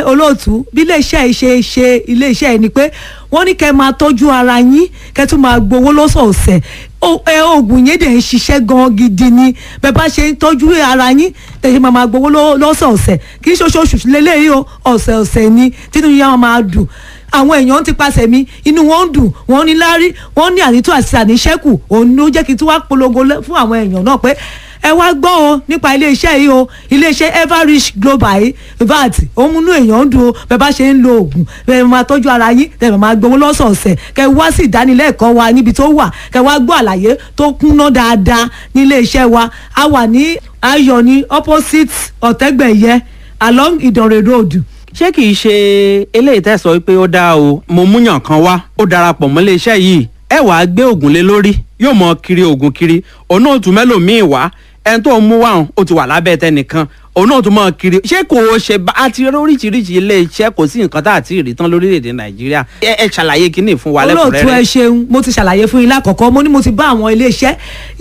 olóòtú bí iléeṣẹ́ yìí ṣe ṣe iléeṣẹ́ yìí ni pé wọ́n ní kẹ́ máa tọ́jú ara yín kẹ́ tún máa gbowó lọ́sọ̀ọ̀sẹ̀ o- ẹ, oògùn yẹn dẹ̀ ń ṣiṣẹ́ gan gidi ni bẹ́ẹ̀ bá ṣe ń tọ́jú ara yín tẹ̀sí máa máa gbowó lọ́- lọ́sọ̀ọ̀sẹ̀ kì í ṣe oṣooṣù lélẹ́yìí o ọ̀sẹ̀ọ̀sẹ̀ ni tínú yín á máa dùn àwọn èèyàn ti pàṣẹ mi inú wọn ń dùn wọn ní láárí wọn ní ànító àti àníṣẹ́kù òun ló jẹ́ kí n tún wá polongo lẹ́- fún àwọn èèyàn náà pé ẹ wá gbọ́ o nípa iléeṣẹ́ yìí o iléeṣẹ́ everrich global yìí vat òun múnú èèyàn ń dùn o bẹ́ẹ̀ bá ṣe ń lo oògùn bẹ́ẹ̀ máa tọ́jú ara yín bẹ́ẹ̀ máa gbowó lọ́sọ̀ọ̀sẹ̀ kẹ́ wá sí ìdánilẹ́ẹ̀kọ́ wa níbi tó wà kẹ́ wá gbọ́ àlàyé tó kúnná dáadáa ní iléeṣẹ́ wa a wà ní ayọ̀ ní opposite ọ̀tẹ́gbẹ̀yẹ along ìdànrè road ṣé kìí ṣe eléyìí tẹ́ sọ pé ó dáa o mo múyàn kan wá ó darapọ̀ mọ́ iléeṣẹ́ yìí ẹ wàá gbé oògùn lé lórí yóò mọ kiri oògùn kiri òun náà tún mẹ́lòmíì wá ẹni tó ń mú wá ó ti wà lábẹ́ tẹnìkan òun náà tún mọ kiri ṣé kò ṣe bá a ti rí oríṣiríṣi iléeṣẹ́ kò sí nǹkan tá a ti rí tán lórílẹ̀‐èdè nàìjíríà ẹ ẹ ṣàlàyé kínní fún wa olóòtú ẹ lẹ́kùnrẹ́rẹ́ ṣeun mo ti ṣàlàyé fún yín lákọ̀ọ́kọ́ mo ní mo ti bá àwọn iléeṣẹ́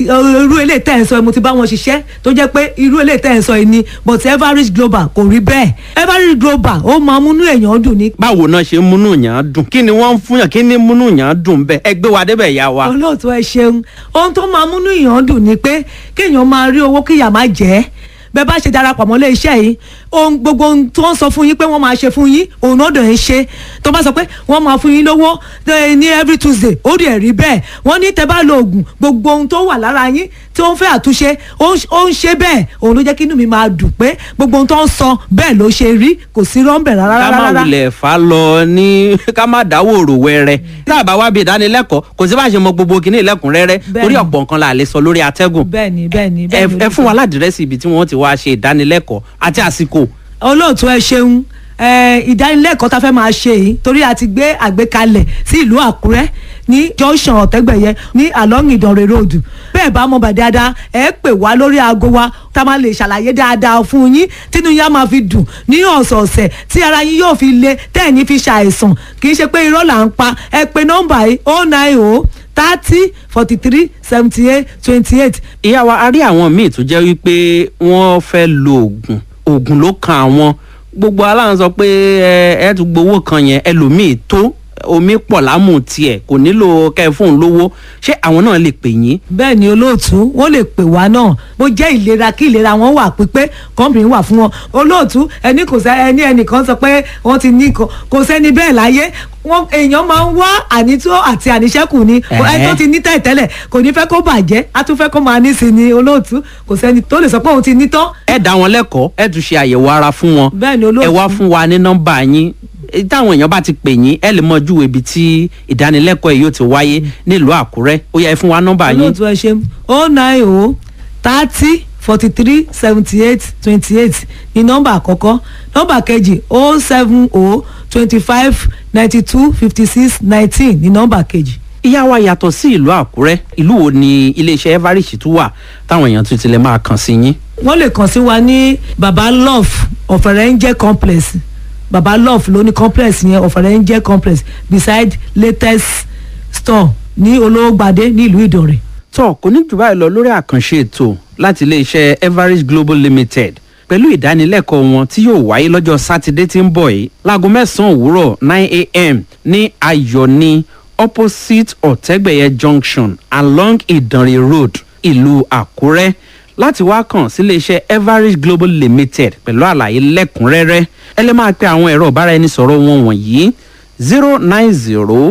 irú ilé tẹ́ ẹ̀ ń sọ yìí mo ti bá wọn ṣiṣẹ́ tó jẹ́ pé irú ilé tẹ́ ẹ̀ ń sọ yìí ni but everest global kò rí bẹ́ẹ̀ everest global ó máa múnú èèyàn dùn ní. báwo náà ṣe ń múnú yàn án dùn kí ni wọ́n ń fún yàn kí ni múnú yàn án dùn bẹ́ẹ̀ ẹ gbé wa débẹ̀ yá wa. olóòtú ẹ ṣeun ohun tó máa múnú èèyàn dùn ni pé kéèyàn máa rí owó kíyà má jẹ́ bẹ́ẹ̀ bá ṣe darapọ̀ mọ́ ilé iṣẹ́ yìí ohun gbogbo ohun tó ń sọ fún yín pé wọ́n máa ṣe fún yín òun náà dẹ̀ ń ṣe tó bá sọ pé wọ́n máa fún yín lówó eh, ní every tuesday ó dẹ̀ rí bẹ́ẹ̀ wọ́n ní tẹ́ bá lo oògùn gbogbo ohun tó wà lára yín tí ó ń fẹ́ àtúnṣe ó ń- ó ń ṣe bẹ́ẹ̀ òun ló jẹ́ kí inú mi máa dùn pé gbogbo ohun tó ń sọ bẹ́ẹ̀ ló ṣe rí kò sí rọ́ńbẹ̀ rárá ká má rárá wulẹ̀ fà á lọ ní ká má dáwọ́ òrò wẹrẹ tá a bá wá bí ìdánilẹ́kọ̀ọ́ kò sí bá a ṣe mọ gbogbo kìíní ìlẹ́kùnrẹ́rẹ́ Bẹ́ẹ̀ni. torí ọ̀pọ̀ nǹkan la lè sọ lórí atẹ́gùn bẹ́ẹ̀ ni bẹ́ẹ̀ ni ẹ bẹ́ẹ̀ ni ẹ fún wa ládìrẹ́sì ibi tí wọ́n ti wá ṣe ìdánilẹ́kọ̀ọ́ àti àsìkò olóòtú ẹ ṣeun ẹ, ìdánilẹ́kọ̀ọ́ tá a fẹ́ máa ṣe yìí torí a ti gbé àgbékalẹ̀ sí ìlú àkúrẹ́ ní junction ọ̀tẹ́gbẹ̀yẹ ní along ìdànrè road bẹ́ẹ̀ bá mọ̀ bá dáadáa ẹ pè wá lórí aago wa tá a máa lè ṣàlàyé dáadáa fún yín tínú yín á máa fi dùn ní ọ̀sọ̀ọ̀sẹ̀ tí ara yín yóò fi le tẹ́ẹ̀ ní fi ṣàìsàn kì í ṣe pé irọ́ là ń pa ẹ pe nọ́mbà yìí oh nine oh thirty forty three seventy eight twenty eight ìyá wa a rí àwọn míì tó jẹ́ wípé wọ́n fẹ́ lo oògùn oògùn ló kan àwọn gbogbo aláǹ sọ pé ẹ ẹ tún gbowó kan yẹn ẹlòmíì tó omi pọ̀ lámù tiẹ̀ kò nílò kẹ́ ẹ fóun lówó ṣé àwọn náà lè pè yín bẹ́ẹ̀ ni olóòtú wọ́n lè pè wá náà bó jẹ́ ìlera kí ìlera wọn wà pípé kọ́mpìnì wà fún wọn olóòtú ẹni kò sẹ́ ẹni ẹnìkan sọ pé wọ́n ti ní kò kò sẹ́ni bẹ́ẹ̀ láyé wọn èèyàn máa ń wá ànító àti àníṣẹ́kù ni Ẹ̀hẹ́. ẹni tó ti ní tẹ̀tẹ́lẹ̀ kò ní fẹ́ kó bàjẹ́ á tún fẹ́ kó máa ní sí ni olóòtú kò sẹ́ni tó lè sọ pé òun ti ní tán ẹ dá wọn lẹ́kọ̀ọ́ ẹ tún ṣe àyẹ̀wò ara fún wọn Bẹ́ẹ̀ ni olóòtú. ẹ wá fún wa ní nọ́mbà yín Eh, táwọn èèyàn bá ti pè yín ẹ lè mọ júwe ibi tí ìdánilẹ́kọ̀ọ́ yìí yóò ti wáyé nílùú àkúrẹ́ ó yá ẹ fún wa nọ́mbà yín olóòtú ẹ ṣe o nine o thirty forty three seventy eight twenty eight ní nọ́mbà àkọ́kọ́ nọ́mbà kejì o seven o twenty five ninety two fifty six nineteen ní nọ́mbà kejì. ìyá wa yàtọ̀ sí ìlú àkúrẹ́ ìlú wo ni iléeṣẹ́ everest tún wà táwọn èèyàn tún ti lè máa kàn sí yín. wọ́n lè kàn sí wa ní baba love ọ̀fẹ̀rẹ̀ǹjẹ́ complex baba love ló ní complex yẹn ọ̀fẹ̀rẹ̀ǹjẹ́ complex beside latest store ní olówógbadé ní ìlú ìdọ̀rẹ̀. tó kò ní jù báyìí lọ lórí àkànṣe ètò láti iléeṣẹ́ everest global limited pẹ̀lú ìdánilẹ́kọ̀ọ́ wọn tí yóò wáyé lọ́jọ́ sátidé tí ń bọ̀ yìí láago mẹ́sàn-án òwúrọ̀ nine a.m. ní ayọ̀ni opposite ọ̀tẹ́gbẹ̀yẹ junction along ìdànrè road ìlú àkúrẹ́ láti wá kàn sí iléeṣẹ́ everest global limited pẹ̀lú àlàyé lẹ́kùnrẹ́rẹ́ ẹ lè máa pe àwọn ẹ̀rọ ìbáraẹnisọ̀rọ̀ wọn wọ̀nyí zero nine zero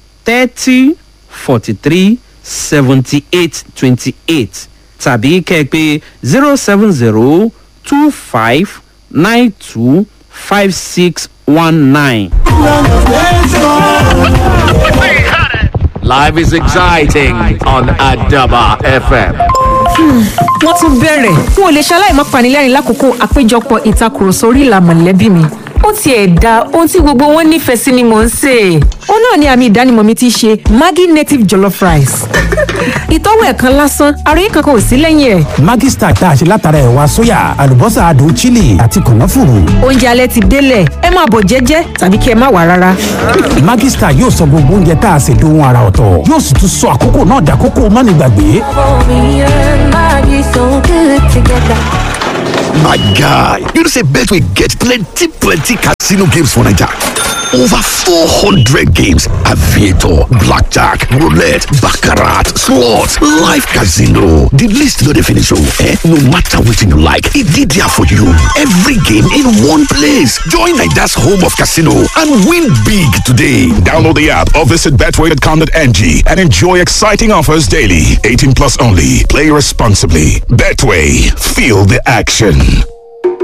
thirty forty three seventy eight twenty eight tàbí kẹ́ ẹ pé zero seven zero two five nine two five six one nine. Life is exciting on Adaba FM. wọ́n tún bẹ̀rẹ̀ n ò lè ṣaláì má panilẹ́rìn lákòókò àpéjọpọ̀ ìtakùrọ̀sọ orí ìlà mọ̀lẹ́bí mi ó tiẹ̀ da ohun tí gbogbo wọn nífẹ̀ẹ́ sí ni mò ń sè é ó náà ni àmì ìdánimọ̀ mi ti ṣe maggi native jollof rice ìtọ́wò ẹ̀kan lásán àròyé kankan ò sí lẹ́yìn ẹ̀ Maggi Star tá a ṣe látara ẹ̀wà sóyà àlùbọ́sà adùn chili àti kànáfùrù. oúnjẹ alẹ́ ti délẹ̀ ẹ máa bọ̀ jẹ́jẹ́ tàbí kí ẹ má wà rárá Maggi Star yóò sọ gbogbo oúnjẹ tá a ṣe dohun ara ọ̀tọ̀ yóò sì tún sọ àkókò náà dàkókò mánigbàgbé. My guy, you know say Betway get plenty plenty casino games for Naija. Over 400 games, aviator, blackjack, roulette, baccarat, slots, live casino. The list no dey finish oh, eh? No matter wetin you like, e dey there for you. Every game in one place. Join Naija's home of casino and win big today. Download the app or visit betway.com.ng and enjoy exciting offers daily. 18 plus only. Play responsibly. Betway. Feel the action.